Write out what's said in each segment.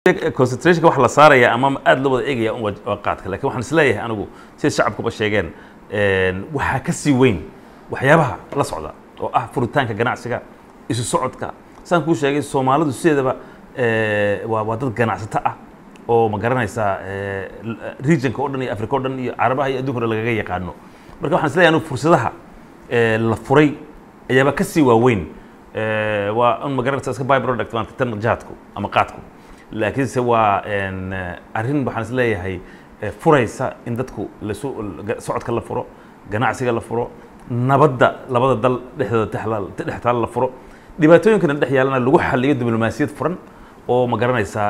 concentrationka wax la saaraya ama aad loo wada eegaya un waa qaadka lakin waxaan isleeyahay anigu sida shacabkuba sheegeen waxaa ka sii weyn waxyaabaha la socda oo ah furitaanka ganacsiga isu socodka saan kuu sheegay soomaalidu sideedaba waa waa dad ganacsato ah oo ma garanaysaa regionka o dhan iyo africa o dhan iyo carabaha iyo adduunka o dhan lagaga yaqaano marka waxaan isleeyahay anigu fursadaha la furay ayaaba ka sii waaweyn waa un ma garanaysa iska by product maanta tan jaadku ama qaadku laakiinse waa arrin waxaan is leeyahay furaysa in dadku lasu socodka la furo ganacsiga la furo nabadda labada dal dhexdooda dhex taal la furo dhibaatooyinkana dhex yaalana lagu xaliyo diblomaasiyad furan oo ma garanaysaa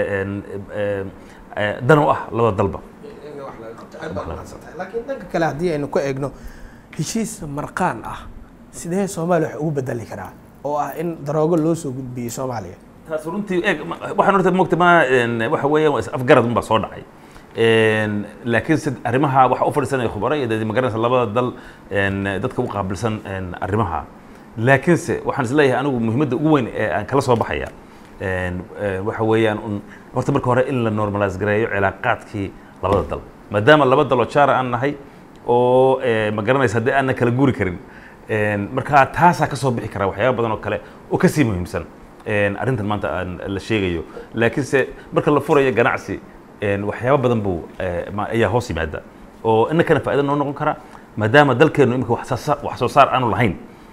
dan u ah labada dalba laakiin dhanka kale haddii aynu ka eegno heshiis marqaan ah sidee soomaaliya wax ugu bedeli karaa oo ah in daroogo loo soo gudbiyey soomaaliya taas runtii eeg waxaan horta mogta ma waxa weeyaan waa is afgarad unbaa soo dhacay laakiin se arrimaha waxa u fadhiisanaya khubaro iyo dee magaranaysa labada dal dadka u qaabilsan arrimaha laakiinse waxaan is leeyahay anigu muhiimadda ugu weyn ee aan kala soo baxaya waxa weeyaan un horta marka hore in la normalize gareeyo cilaaqaadkii labada dal maadaama laba daloo jaara aan nahay oo ma garanaysa haddii aanna kala guuri karin marka taasaa ka soo bixi kara waxyaaba badan oo kale oo kasii muhiimsan arrintan maanta aan la sheegayo laakiinse marka la furayo ganacsi waxyaaba badan buu ayaa hoos yimaada oo innakana faa'ido noo noqon kara maadaama dalkeennu imika wax soo saar aanu lahayn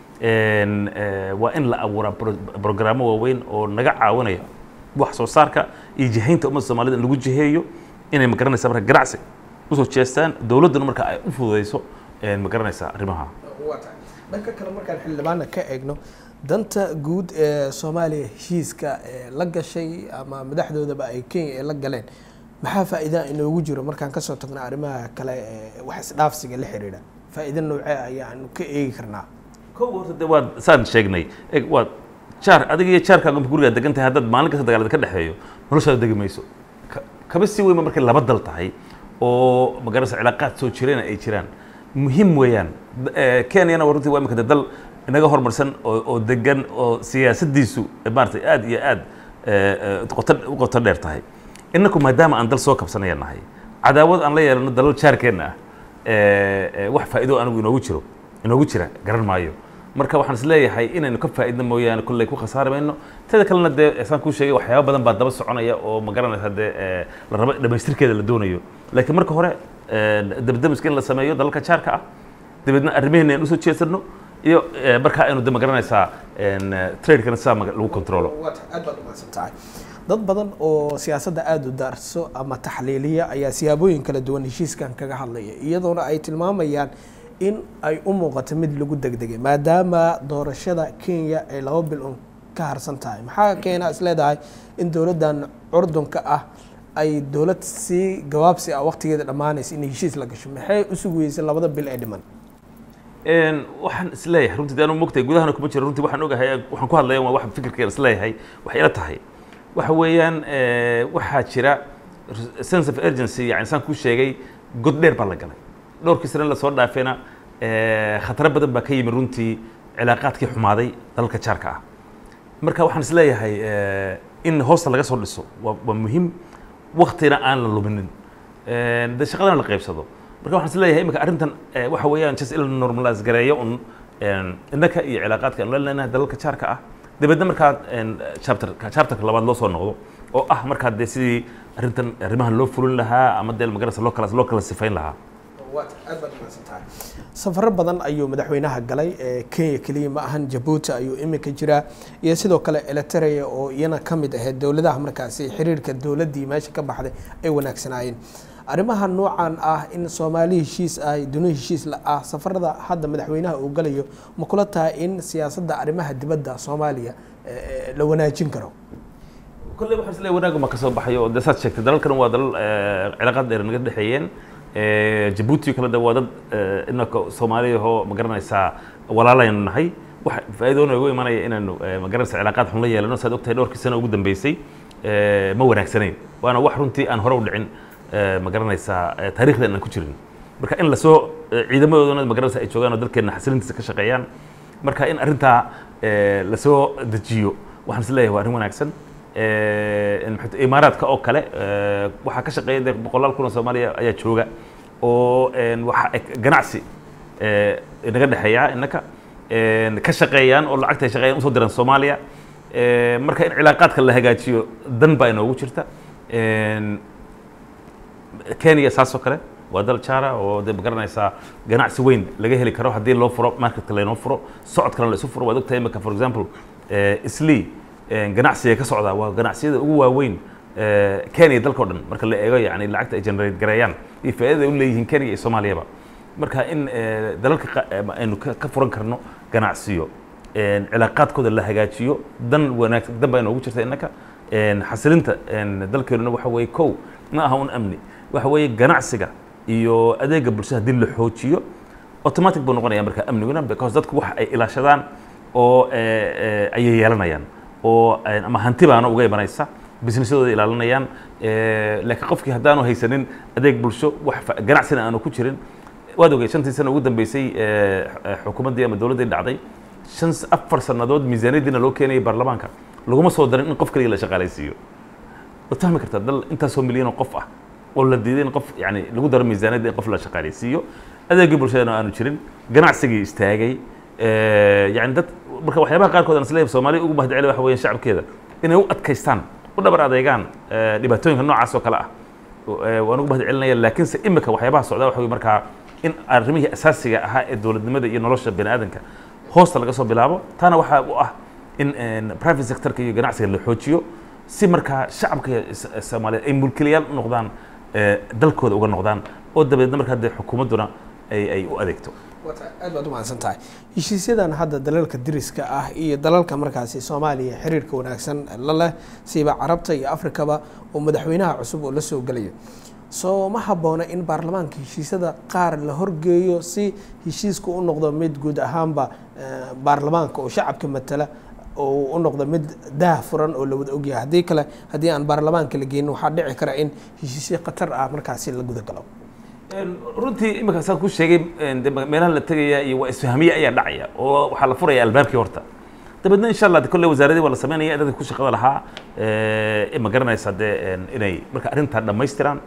waa in la abuuraa brograamo waaweyn oo naga caawinaya wax soo saarka iyo jihaynta ummadda soomaalida in lagu jiheeyo inay ma garanaysa marka ganacsi usoo jeestaan dowladduna marka ay u fududayso ma garanaysaa arrimaha dhanka kale markaan xildhibaana ka eegno danta guud ee soomaaliya heshiiska la gashay ama madaxdoodaba ay kenya ay la galeen maxaa faa'iida inoogu jiro markaan kasoo tagno arrimaha kale ee wax isdhaafsiga la xiriira faa'iida noocee ayaanu ka eegi karnaa kow horta de waad saan sheegnay eg waad jaar adiga iyo jaarkaaga inta gurigaa degan tahay haddaad maalin kasta dagaalada ka dhexeeyo noloshaada degi mayso kaba sii weynba markay laba dal tahay oo magaranaysa cilaaqaad soo jireen ay jiraan muhiim weeyaan kenyana waa runtii waa imika de dal inaga horumarsan oo oo degan oo siyaasaddiisu maaratay aad iyo aad qoto u qoto dheer tahay inaku maadaama aan dal soo kabsanaya nahay cadaawad aan la yeelano dalal jaarkeenna ah wax faa'iido anigu inoogu jiro inoogu jira garan maayo marka waxaan is leeyahay inaynu ka faa'iidno mooyaane kolley ku khasaari mayno teda kalena dee saan kuu sheegay waxyaaba badan baa daba soconaya oo ma garanaysa dee la rabo dhamaystirkeeda la doonayo laakiin marka hore dabdamiska in la sameeyo dalalka jaarka ah dabeedna arrimaheena aan usoo jeedsano iyo markaa aynu de ma garanaysaa tradekana sidaa lagu controlo aad baad umahadsan tahay dad badan oo siyaasadda aada u daarso ama taxliiliya ayaa siyaabooyin kala duwan heshiiskan kaga hadlaya iyadoona ay tilmaamayaan in ay u muuqato mid lagu degdegay maadaama doorashada kenya ay laba bil un ka harsan tahay maxaa keena is leedahay in dowladdan curdunka ah ay dowlad si gabaabsi ah waqtigeeda dhammaanaysa inay heshiis la gasho maxay u sugayeysay labada bil ee dhiman waxaan isleeyahay runtii anu mogtahay gudahana kuma jiro runtii waxaan ogahay waxaan ku hadlaya waa wax fikirkeena isleeyahay waxay ila tahay waxa weeyaan waxaa jira sense of urgency yani saan kuu sheegay god dheer baa la galay dhowrkii sane lasoo dhaafeena khataro badan baa ka yimi runtii cilaaqaadkii xumaaday dalalka jaarka ah marka waxaan isleeyahay in hoosta laga soo dhiso waa waa muhiim waktina aan la luminin de shaqadana la qaybsado marka waxaan isleeyahay imika arrintan waxa weeyaan just in la normalize gareeyo un innaka iyo cilaaqaadka aan la leenahay dalalka jaarka ah dabeedna markaa chapter chapterka labaad loo soo noqdo oo ah markaa dee sidii arrintan arrimahan loo fulin lahaa ama dee magarasa loo kala loo kala sifayn lahaa aad baad umahadsan tahay safaro badan ayuu madaxweynaha galay kenya keliya ma ahan jabuuti ayuu iminka jiraa iyo sidoo kale eliteria oo iyana ka mid ahayd dowladaha markaasi xiriirka dowladdii meesha ka baxday ay wanaagsanaayeen arrimaha noocan ah in soomaali heshiis ah duni heshiis la ah safarada hadda madaxweynaha uu galayo ma kula tahay in siyaasadda arrimaha dibadda soomaaliya la wanaajin karo kolley waxaan isleeyahay wanaag ma ka soo baxayo oo dee saad sheegtay dalalkan waa dalal cilaaqaad dheer naga dhexeeyeen jabuuti kale de waa dad inaka soomaaliyahoo ma garanaysaa walaalaynu nahay wax faa'iidoona ugu imanaya inaynu ma garanaysa cilaaqaad xun la yeelano saad ogtahay dhowrkii sano ugu dambeysay ma wanaagsanayn waana wax runtii aan hore u dhicin ma garanaysaa taariikhdan aan ku jirin marka in lasoo ciidamadoodana ma garanaysa ay joogaan oo dalkeenna xasilintiisa ka shaqeeyaan marka in arrintaa lasoo dejiyo waxaan is leeyahay waa arrin wanaagsan imaaraadka oo kale waxaa ka shaqeeya de boqolaal kun oo soomaaliya ayaa jooga oo waxa ganacsi inaga dhexeeya innaka ka shaqeeyaan oo lacagta ay shaqeeyaan usoo diraan soomaaliya marka in cilaaqaadka la hagaajiyo dan baa inoogu jirta kenya saasoo kale waa dal jara oo de magaranaysaa ganacsi weyn laga heli karo haddii loo furo marketka laynoo furo socodkana la isu furo waad ogtahay imika for example isli ganacsiga ka socdaa waa ganacsiyada ugu waaweyn kenya dalka o dhan marka la eego yani lacagta ay generate gareeyaan iyo faa'iidada u leeyihiin kenya iyo soomaaliyaba marka in dalalka aynu ka furan karno ganacsiyo cilaaqaadkooda la hagaajiyo dan wanaagsan dan baa inoogu jirta innaka xasilinta dalkeenuna waxa weeye kow ma aha un amni waxa weeye ganacsiga iyo adeega bulshada haddii la xoojiyo automatic buu noqonaya marka amniguna because dadku wax ay ilaashadaan oo ayay yeelanayaan oo ama hanti baana uga imanaysa businessadooda ilaalinayaan laakiin qofkii haddaanu haysanin adeeg bulsho wax ganacsina aanu ku jirin waad ogey shantii sano ugu dambeysay xukuumaddii ama dowladdii dhacday shan afar sannadood miisaaniyaddiina loo keenayay baarlamaanka laguma soo darin in qof kaliya la shaqaalaysiiyo waad fahmi kartaa dal intaasoo milyan oo qof ah oo la diiday in qof yani lagu daro miisaaniyadda in qof la shaqaalaysiiyo adeegii bulshadana aanu jirin ganacsigii istaagay yani dad marka waxyaabaha qaarkood aan isleeyahay soomaaliya ugu mahadceli waxa weeyaan shacabkeeda inay u adkaystaan u dhabar adeegaan dhibaatooyinka noocaas oo kale ah waan ugu mahadcelinaya laakiinse imika waxyaabaha socdaa waxa wey markaa in arrimihii asaasiga ahaa ee dowladnimada iyo nolosha bani aadamka hoosta laga soo bilaabo taana waxaa u ah in private sectorka iyo ganacsiga la xoojiyo si markaa shacabka soomaaliyeed ay mulkilayaal u noqdaan dalkooda uga noqdaan oo dabeedna markaa dee xukuumadduna ay ay u adeegto aad baad u mahadsan tahay heshiisyadan hadda dalalka diriska ah iyo dalalka markaasi soomaaliya xiriirka wanaagsan la leh siiba carabta iyo afrikaba oo madaxweynaha cusub oo la soo gelayo soo ma habboona in baarlamaanka heshiisyada qaar la horgeeyo si heshiisku u noqdo mid guud ahaanba baarlamaanka oo shacabka matala oo u noqdo mid daah furan oo la wada ogyahay haddii kale haddii aan baarlamaanka la geynin waxaa dhici kara in heshiisyo khatar ah markaasi la guda galo runtii imika saan ku sheegay meelaha la tegaya iyo waa isfahmiye ayaa dhacaya oo waxaa la furaya albaabkii horta dabeedna insha allah kolle wasaaradii waa la sameynaya dadka ku shaqada lahaa ma garanaysa dee inay marka arrintaa dhammaystiraan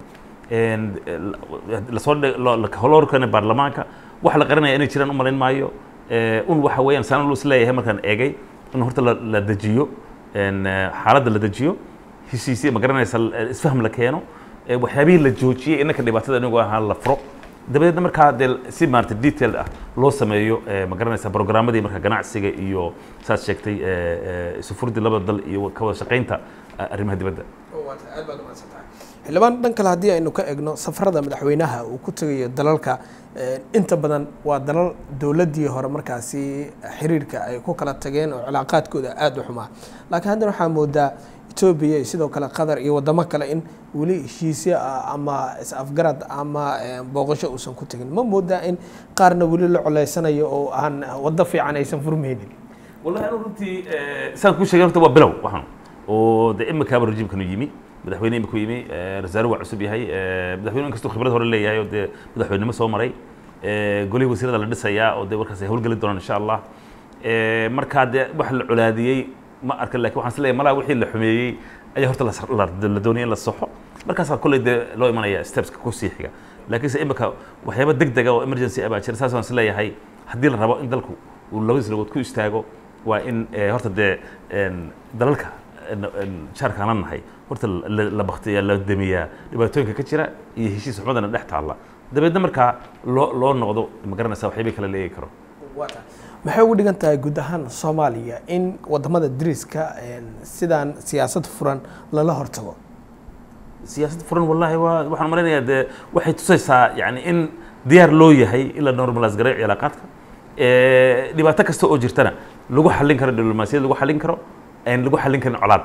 lasoo holoorkana baarlamaanka wax la qarinaya inay jiraan u malayn maayo un waxa weeyaan saan lu is leeyahay markaan eegay in horta la dejiyo xaaladda la dejiyo heshiisya ma garanaysa isfahm la keeno waxyaabihii la joojiyey innaka dhibaatada inagu ahaa la furo dabadeedna markaa dee si maarata detailed ah loo sameeyo ma garanaysa programmadii marka ganacsiga iyo saad sheegtay isufurdii labada dal iyo ka wada shaqaynta arrimaha dibadda aad baad umahadsantahay xildhibaan dhan kale haddii aynu ka egno safarada madaxweynaha uu ku tegayo dalalka inta badan waa dalal dowladdii hore markaasi xiriirka ay ku kala tageen oo cilaaqaadkooda aada u xumaa laakiin haddana waxaa moodaa etoobiya iyo sidoo kale qatar iyo wadamo kale in weli heshiisyo ah ama is-afgarad ama booqasho uusan ku tegin ma moodaa in qaarna weli la coleysanayo oo aan waddo fiican aysan furmaynin wallahi anu runtii saan kuu sheegay horta waa bilow waxaan oo de imikaaba rajiimkanu yimi madaxweyne imika yimi rasaare waa cusub yahay madaxweyne inkastuu khibrad hore leeyahay oo dee madaxweynimo soo maray golihii wasiirada la dhisayaa oo dee warkaas ay howlgeli doonaan insha allah markaa dee wax la colaadiyey ma arka lakin waxaan is leeyahay malaa wixii la xumeeyey ayaa horta la doonaya in la saxo markaasaa kolley dee loo imanaya steps ku sii xiga laakiinse imika waxyaaba deg dega oo emergency ah baa jira saas waan is leeyahay haddii la rabo in dalku uu labadiis lagood ku istaago waa in horta dee dalalka jaarkaan la nahay horta la baktiyaa la damiyaa dhibaatooyinka ka jira iyo heshiis xumadana dhex taalla dabeedna markaa loo loo noqdo ma garanaysa waxyaabay kale la eegi karo maxay ugu dhigan tahay guud ahaan soomaaliya in wadamada dariska sidaan siyaasad furan lala hortago siyaasad furan wallahi waa waxaan malaynayaa dee waxay tusaysaa yani in diyaar loo yahay in la normalize gareeyo cilaaqaadka dhibaato kasta oo jirtana lagu xallin karo diblomaasiyad lagu xallin karo aan lagu xallin karin colaad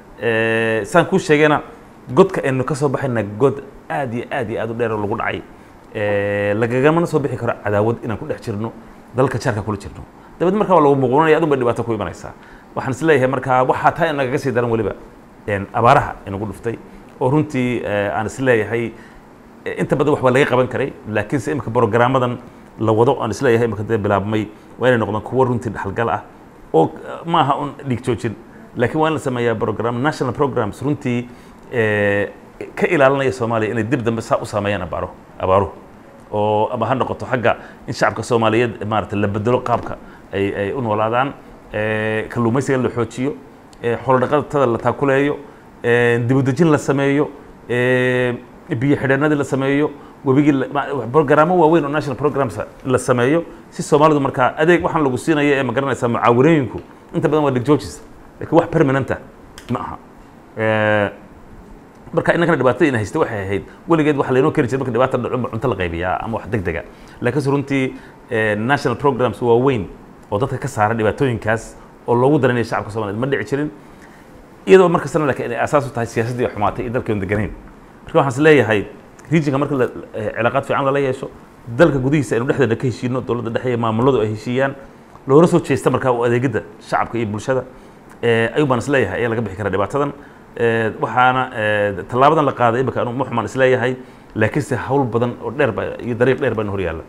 saan kuu sheegayna godka aynu ka soo baxayna god aad iyo aad iyo aad u dheer oo lagu dhacay lagagamana soo bixi karo cadaawad inaan ku dhex jirno dalka jaarka kula jirno dabeed markaa waa lagu muuqanaya adun bay dhibaato ku imanaysaa waxaan is leeyahay markaa waxaa taa nagaga sii daran weliba abaaraha inagu dhuftay oo runtii aan is leeyahay inta badan wax baa laga qaban karay laakiinse imika programmadan la wado aan isleeyahay imika dee bilaabmay waa inay noqdaan kuwo runtii dhaxalgal ah oo ma aha un dhiig joojin laakiin waa in la sameeyaa program national programs runtii eh, ka ilaalinaya soomaaliya inay dib dambe saa u saameeyaan abaaro abaaruhu oo ama ha noqoto xagga in shacabka soomaaliyeed maarata la bedelo qaabka ay ay u noolaadaan eh, kalluumaysiga la xoojiyo eh, xoolo-dhaqatada la taakuleeyo eh, dibudejin la sameeyo eh, biyo xidheenadii la sameeyo webigii la- ma- programmo waaweyn oo national programs la sameeyo si soomaalidu markaa adeeg waxaan lagu siinaya ee ma garanaysaa mucaawanooyinku inta badan waa dhigjoojis laakiin wax permanenta ma aha Eh, marka inankana dhibaatada ina haysta waxay ahayd weligeed waxa laynoo keeni jiray marka dhibaata dhaco ma cunto la qaybiyaa ama wax deg dega laakiinse runtii eh, national programs waa weyn oo dadka ka saara dhibaatooyinkaas oo loogu daranaya shacabka soomaliyeed ma dhici jirin iyadoo markastana laakiin ay asaas u tahay siyaasaddii oo xumaatay iyo dalkeenu deganayn marka waxaan is leeyahay regionka marka la- eh, cilaaqaad fiican lala yeesho dalka gudihiisa aynu dhexdeena ka heshiino dowladda dhexe iyo maamuladu ay heshiiyaan loona soo jeesta markaa u adeegidda shacabka iyo bulshada eh, ayuu baan is leeyahay ayaa laga bixi karaa dhibaatadan Eh, waxaana eh, tallaabadan la qaaday imika anu muxumaan is leeyahay laakiinse hawl badan oo dheer ba iyo dariiq dheer baa hor yaalla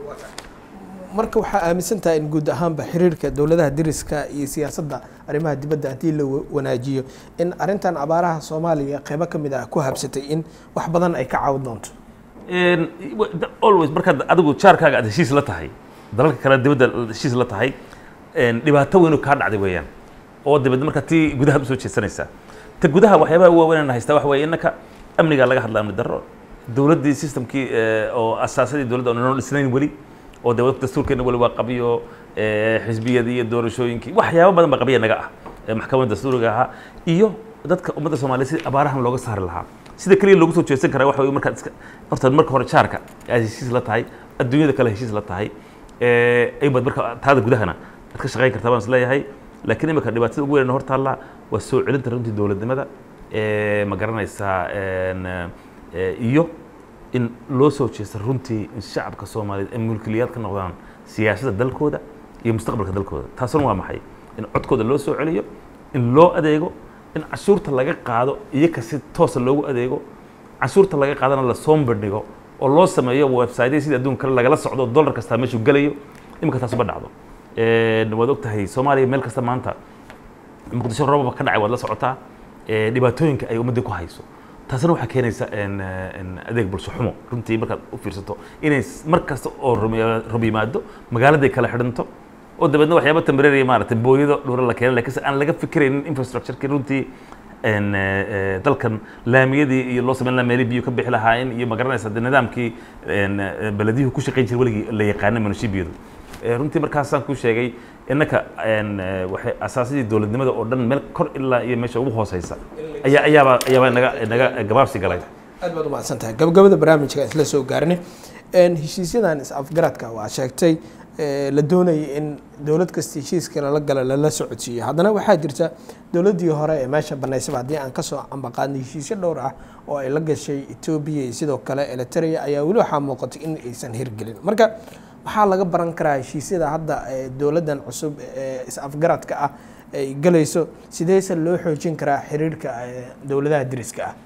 marka waxaa aaminsan tahay in guud ahaanba xiriirka dowladaha deriska iyo siyaasadda arrimaha dibadda haddii la wa- wanaajiyo in arrintan abaaraha soomaaliya qeybo ka mid ah ku habsatay in wax badan ay ka caawin doonto En, wa- da- always markaad adigu jaarkaaga aad heshiis la tahay dalalka kale dibadda heshiis la tahay en, dhibaato weyn oo kaa dhacday weeyaan oo dibadda markaa tii gudaha usoo jeesanaysaa ta gudaha waxyaabaha waaweyn aan haystaa waxa weeye innaka amnigaa laga hadla amni darro dowladdii systemkii eh, oo asaasadii dowladda oo noo dhisnayn weli oo dee dastuurkeena weli waa qabiyo eh, xisbiyadii iyo doorashooyinkii waxyaabo badan baa qabiya naga ah eh, maxkamadda dastuuriga ahaa iyo dadka ummadda soomaaliyeed sidii abaarahan looga saari lahaa sida keliya loogu soo jeesan karaa waxa weye markaad iska horta marka hore jaarka aad heshiis la tahay adduunyada kale heshiis la tahay eh, aybaad marka taada gudahana aad ka shaqayn kartaa baan is leeyahay laakiin imika dhibaatada ugu weyn hor taalla waa soo celinta runtii dowladnimada eh, ma garanaysaa en, eh, iyo in loo soo jeesta runtii in shacabka soomaaliyeed ay mulkiliyaad ka noqdaan siyaasadda dalkooda iyo mustaqbalka dalkooda taasuna waa maxay in codkooda loo soo celiyo in loo adeego in cashuurta laga qaado iyaga si toosa loogu adeego cashuurta laga qaadana la soo bandhigo oo loo sameeyo website sida adduunka kale lagala socdo dollar kastaa meeshuu gelayo iminka taas uma dhacdo En, waad og tahay soomaaliya meel kasta maanta muqdisho roobaba ka dhacay waad la socotaa eh, dhibaatooyinka ay ummadda ku hayso taasina waxaa keenaysa en, eh, en adeeg bulsho xumo runtii markaad u fiirsato inay s- mar kasta oo rumi- rub yimaado magaaladay kala xidhanto oo dabeedna waxyaaba tembrariya maaragtay booyado dhura la keena laakiinse aan laga fikiraynin infrastructureki runtii en, eh, eh, dalkan laamiyadii iyo loo samayn lahaa meelii biyo ka bixi lahaayeen iyo ma garanaysa dee nidaamkii en, eh, belediyuhu ku shaqayn jiray weligii la yaqaana munishibiyadu Eh, runtii markaasaan kuu sheegay innaka en, eh, waxay asaasadii dowladnimada oo dhan meel kor ilaa iyo meesha ugu hooseysa ayaa ayaaba ayaaba naga naga gabaabsi galay aad baad umahadsan tahay gabagabada barnaamijka isla soo gaarnay En, heshiisyadan is-afgaradka waa sheegtay eh, la doonayay in dowlad kasta heshiiska lala gala lala socodsiiyo haddana waxaa jirta dowladdii hore ee meesha banaysaba haddii aan kasoo ambaqaadnay heshiisyo dhowr ah oo ay la gashay etoobiya iyo sidoo kale eritrea ayaa weli waxaa muuqatay in aysan hirgelin marka maxaa laga baran karaa heshiisyada hadda ee dowladdan cusub ee is-afgaradka ah ay galayso sideese loo xoojin karaa xiriirka eh, dowladaha deriska ah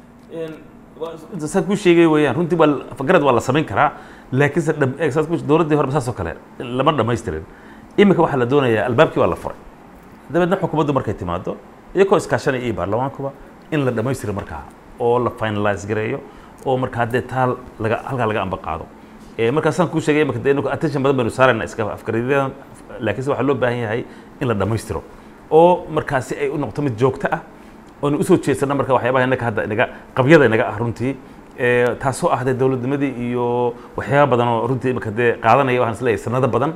saad kuu sheegay weeyaan runtii waa fagarad waa la samayn karaa laakiinse dham- eh, saad ku- dowladdii hore saas oo kale lama dhamaystirin iminka waxaa la doonayaa albaabkii waa la furay dabeedna xukuumaddu markay timaado iyagoo iskaashanaya iyo baarlamaankuba in la dhammaystiro markaa oo la finalize gareeyo oo markaa haddee taa laga halkaa laga amba qaado Eh, markaasaan kuu sheegay imika dee inagu attention badan baynu saarayna iska afgaradyadan laakiinse waxaa loo baahan yahay in la dhammaystiro oo markaasi ay u noqoto mid joogto ah oonu usoo jeedsana marka waxyaabaha innaka hadda inaga qabyada inaga ah runtii Eh, taasoo ah dee dowladnimadii iyo waxyaaba badan oo runtii imika dee qaadanaya waxaan isleeyahay sanado badan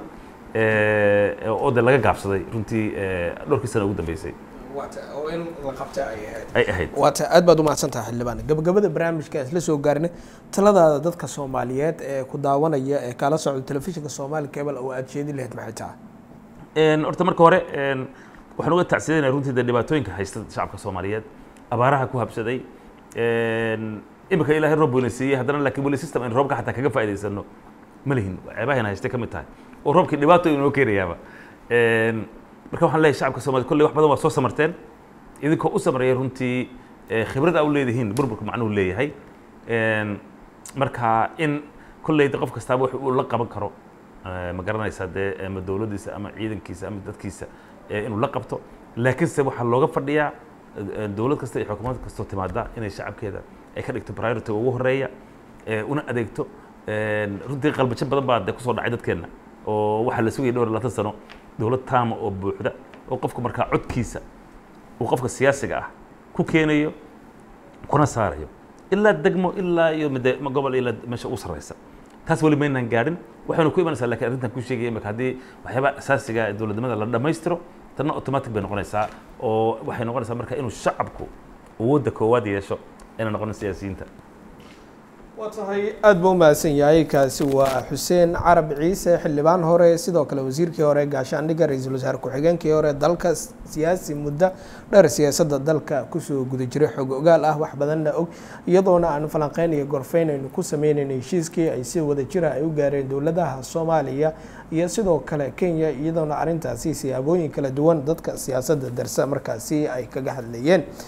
eh, oo dee laga gaabsaday runtii eh, dhowrkii sana ugu dambeysay oo in la qabta ay ahayd ay ahayd waata aad baad umahadsan tahay xildhibaan gabagabada barnaamijka isla soo gaarnay taladaada dadka soomaaliyeed ee ku daawanaya ee kala socda telefishinka soomaali cable oo aad jeedin lahayd maxay tahay En, horta marka hore en, waxaan uga tacsidanaya runtii dee dhibaatooyinka haysta shacabka soomaaliyeed abaaraha ku habsaday En, imika ilaahay roob weyna siiyey haddana laakiin weli system aynu roobka xataa kaga faa'idaysano ma lihin ceebahayna haystay ka mid tahay oo roobkii dhibaato inoo keenayaaba En, marka waxaan leeyahay shacabka soomaliyeed kolley wax badan waa soo samarteen idinkoo u samaraya runtii eh, khibrad aa u leedihiin burburka macnuhu leeyahay En, marka in kolley de qof kastaaba wax uu la qaban karo eh, ma garanaysaa dee ama dowladdiisa ama ciidankiisa ama dadkiisa eh, inuu la qabto laakiinse waxaa looga fadhiyaa dowlad kasta iyo xukuumad kastoo timaada inay shacabkeeda ay ka dhigto priority ugu horeeya una adeegto runtii qalbajo badan baa de kusoo dhacay dadkeenna oo waxaa la sugayay dhowr labaatan sano dowlad taama oo buuxda oo qofku markaa codkiisa uu qofka siyaasiga ah ku keenayo kuna saarayo ilaa degmo ilaa iyo mide gobol ilaa meesha ugu sarreysa taas weli maynaan gaadhin waxaynu ku imanaysaa lakiin arrintan ku sheegaya imaka haddii waxyaaba asaasiga dowladnimada la dhammaystiro tanna automatic bay noqonaysaa oo waxay noqonaysaa marka inuu shacabku awoodda koowaad yeesho ayna noqonin siyaasiyiinta waa tahay aada buu umahadsan yahay kaasi waa xuseen carab ciise xildhibaan hore sidoo kale wasiirkii hore gaashaandhigga ra-iisul wasaare ku-xigeenkii hore dalka siyaasi muddo dheer siyaasadda dalka kusoo guda jiray xog ogaal ah wax badanna og iyadoona aan falanqeyn iyo gorfeyn aynu ku sameynayna heshiiskii ay si wada jira ay u gaareen dowladaha soomaaliya iyo sidoo kale kenya iyadoona arrintaasi siyaabooyin kala duwan dadka siyaasadda darsa markaasi ay kaga hadlayeen